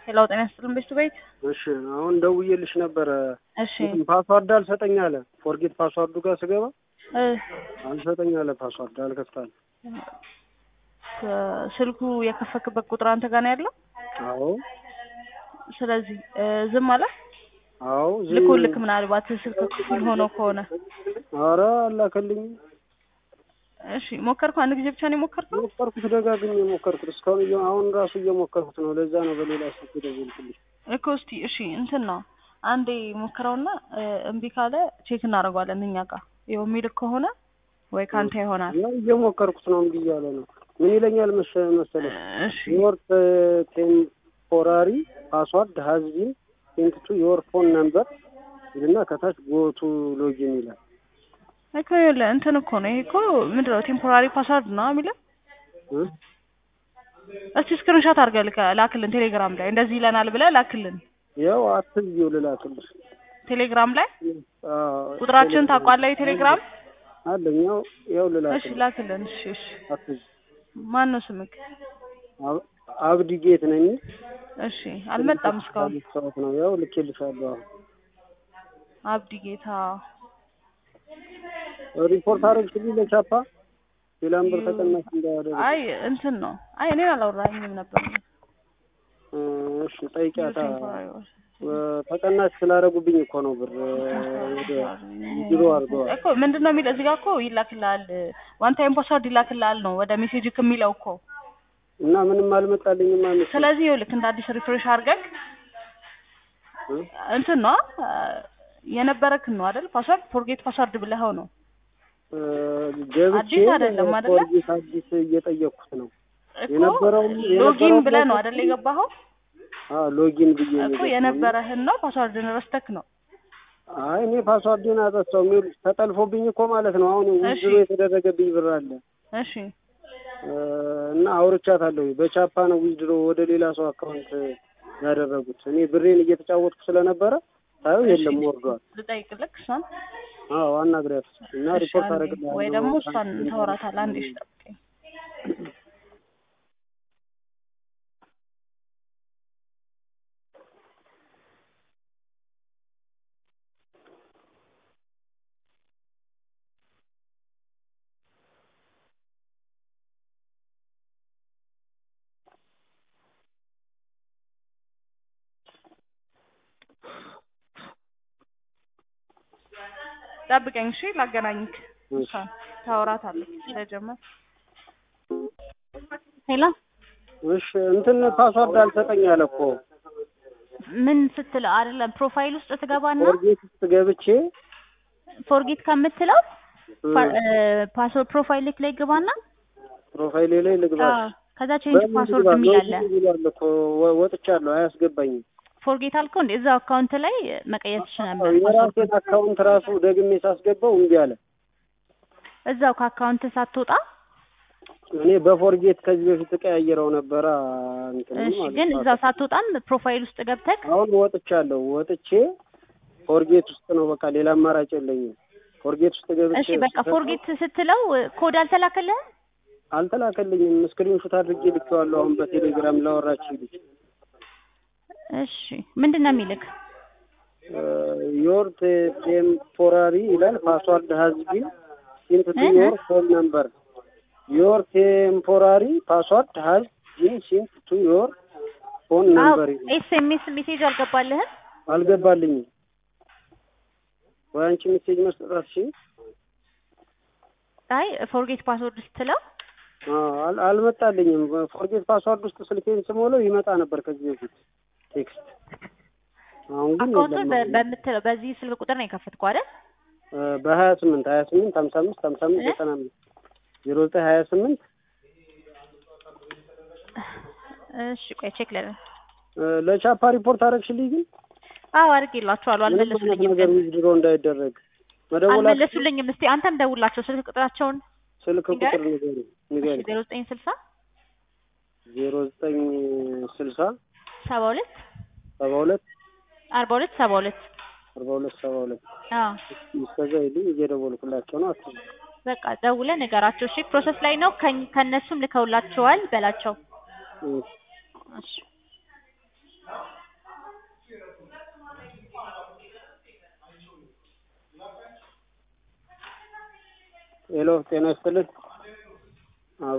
ሄላው ጤና ይስጥልን ቤቱ ቤት እሺ አሁን ደውዬልሽ ነበረ። እሺ ፓስዋርድ አልሰጠኝ አለ። ፎርጌት ፓስዋርዱ ጋር ስገባ እ አልሰጠኝ አለ። ፓስዋርድ አልከፍታል። ስልኩ የከፈክበት ቁጥር አንተ ጋር ነው ያለው። አዎ ስለዚህ እ ዝም አለ አዎ ዝም- ልኮ ልክ ምናልባት ስልክ ክፍል ሆኖ ከሆነ ኧረ አላከልኝ። እሺ ሞከርኩ። አንድ ጊዜ ብቻ ነው የሞከርከው? ሞከርኩት፣ ደጋግሜ ሞከርኩት። እስካሁን እየ- አሁን ራሱ እየሞከርኩት ነው። ለዛ ነው በሌላ ስልክ ደወልኩልሽ። እኮ እስቲ እሺ እንትን ነው አንዴ ሞክረውና እ እምቢ ካለ ቼክ እናደርገዋለን እኛ ጋር ይኸው የሚልክ ከሆነ ወይ ካንተ ይሆናል። ያው እየሞከርኩት ነው። እምቢ እያለ ነው። ምን ይለኛል መሰ- መሰለሽ እሺ ዮር ቴምፖራሪ ፓስዋርድ ሀዝ ቢን ሴንት ቱ ዮር ፎን ነምበር ይልና ከታች ጎቱ ሎጊን ይላል። እኮ ይኸውልህ እንትን እኮ ነው ይሄ እኮ ምንድን ነው ቴምፖራሪ ፓስዋርድ ነው የሚለው። እ? እስቲ ስክሪንሾት አድርገህ ልከ- ላክልን ቴሌግራም ላይ እንደዚህ ይለናል ብለህ ላክልን ያው አትዝጊው ልላክልሽ። ቴሌግራም ላይ አዎ፣ ቁጥራችን ታውቋለህ የቴሌግራም አለኝ። ያው ያው እሺ ልላክልሽ። ላክልን እሺ እሺ አትዝጊ። ማን ነው ስምክ አብ- አብዲ ጌት ነኝ። እሺ አልመጣም እስካሁን ሰዓት ነው። ያው ልኬልሻለሁ። አሁን አብዲ ጌታ ሪፖርት አደረግሽልኝ ለቻፓ ሌላም ብር ተቀናሽ እንዳያደርግ። አይ እንትን ነው አይ እኔን አላወራኝም ነበር እ፣ እሺ ጠይቂያታ። ተቀናሽ ስላደረጉብኝ እኮ ነው ብር ቢሮ አድርገዋል። እኮ ምንድን ነው የሚለው እዚህ ጋር እኮ ይላክልሃል ዋን ታይም ፓስዋርድ ይላክልሃል ነው ወደ ሜሴጅ የሚለው እኮ እና ምንም አልመጣልኝም ማለት ነው። ስለዚህ ይኸውልህ እንደ አዲስ ሪፍሬሽ አድርገህ እንትን ነው የነበረክን ነው አይደል ፓስዋርድ ፎርጌት ፓስዋርድ ብለኸው ነው እ፣ ገብቼ አዲስ አይደለም አይደለ? ፎርጌት አዲስ እየጠየቅኩት ነው። እኮ የነበረውም ሎጊን የነበረው ብለህ ነው አይደል የገባኸው አዎ ሎጊን ብዬ ነው እኮ የገባሁት። የነበረህን ነው ፓስዋርድን ረስተክ ነው አይ እኔ ፓስዋርዴን አጠፋው። ይኸውልሽ ተጠልፎብኝ እኮ ማለት ነው። አሁን እሺ። ውድሮ የተደረገብኝ ብር አለ እሺ እ፣ እና አውርቻታለሁ። በቻፓ ነው ዊዝድሮ ወደ ሌላ ሰው አካውንት ያደረጉት። እኔ ብሬን እየተጫወትኩ ስለነበረ ታየው የለም ወርዷል። ልጠይቅልክ እሷን አዎ አናግሪያት እና እሺ፣ ሪፖርት አንዴ። አደረግልሃለሁ። ወይ ደግሞ እሷን ታወራታለህ አንዴ እሺ ጠብቀኝ ጠብቀኝ እሺ ላገናኝክ እሷን ታወራታለች ስለጀመር ሄሎ እሺ እንትን ፓስዋርድ አልሰጠኝ አለ እኮ ምን ስትል አይደለም ፕሮፋይል ውስጥ ትገባና ፎርጌት ውስጥ ገብቼ ፎርጌት ከምትለው እ፣ ፓስወርድ ፕሮፋይል ላይ ግባና ፕሮፋይሌ ላይ ልግባ። አዎ፣ ከዛ ቼንጅ በምን ፓስወርድ ልግባ? የሚል አለ። ሎጊን ብሏል እኮ ወ- ወጥቻለሁ። አያስገባኝም። ፎርጌት አልከው እንዴ? እዛው አካውንት ላይ መቀየር ትችል ነበር። ፓስወርድ የራሴን አካውንት ራሱ ደግሜ ሳስገባው እምቢ አለ። እዛው ከአካውንት ሳትወጣ እኔ በፎርጌት ከዚህ በፊት ተቀያየረው ነበረ እንትን እሺ፣ ማለት ግን ነው። እዛው ሳትወጣም ፕሮፋይል ውስጥ ገብተክ አሁን ወጥቻለሁ። ወጥቼ ፎርጌት ውስጥ ነው በቃ ሌላ አማራጭ የለኝም። ፎርጌት ውስጥ ገብቼ እሺ፣ በቃ ፎርጌት ስትለው ኮድ አልተላከልህም? አልተላከልኝም። ስክሪንሾት አድርጌ ልኬዋለሁ። አሁን በቴሌግራም ላወራችሁ ልጅ እሺ፣ ምንድን ነው የሚልክ? ዮር ቴምፖራሪ ይላል ፓስዋርድ ሀዝ ቢን ሲንት ቱ እ? ዮር ፎን ነምበር ዮር ቴምፖራሪ ፓስዋርድ ሀዝ ቢን ሲንት ቱ ዮር ፎን አዎ፣ ነምበር ይላል። ኤስኤምኤስ ሜሴጅ አልገባልህም? አልገባልኝም። ወይ አንቺ ሜሴጅ መስጠት አትችይም? አይ ፎርጌት ፓስወርድ ስትለው አዎ፣ አል- አልመጣልኝም። ፎርጌት ፓስዋርድ ውስጥ ስልኬን ስሞላው ይመጣ ነበር ከዚህ በፊት ቴክስት። አሁን ግን አካውንቱን የለም። በ- በምትለው በዚህ ስልክ ቁጥር ነው የከፈትከው አይደል? በሀያ ስምንት ሀያ ስምንት ሀምሳ አምስት ሀምሳ አምስት እ? ዘጠና አምስት ዜሮ ዘጠኝ ሀያ ስምንት እሺ ቆይ ቼክ ለምን ለቻፓ ሪፖርት አደረግሽልኝ ግን አዎ አድርጌላችኋለሁ ምንም አይነት አልመለሱልኝም ነገር ግን ዊዝድሮ እንዳይደረግ መደወል አትችይም? አልመለሱልኝም እስቲ አንተም ደውላቸው ስልክ ቁጥራቸውን ስልክ ንገር። ቁጥር ንገሪ ንገሪ ዜሮ ዘጠኝ ስልሳ ዜሮ ዘጠኝ ስልሳ ሰባ ሁለት ሰባ ሁለት አርባ ሁለት ሰባ ሁለት አርባ ሁለት ሰባ ሁለት አዎ እስከዛ ሂልኝ እየደወልኩላቸው ነው አትይም በቃ ደውለህ ንገራቸው እሺ ፕሮሰስ ላይ ነው ከኝ- ከእነሱም ልከውላቸዋል በላቸው እ እሺ ሄሎ ጤና ይስጥልን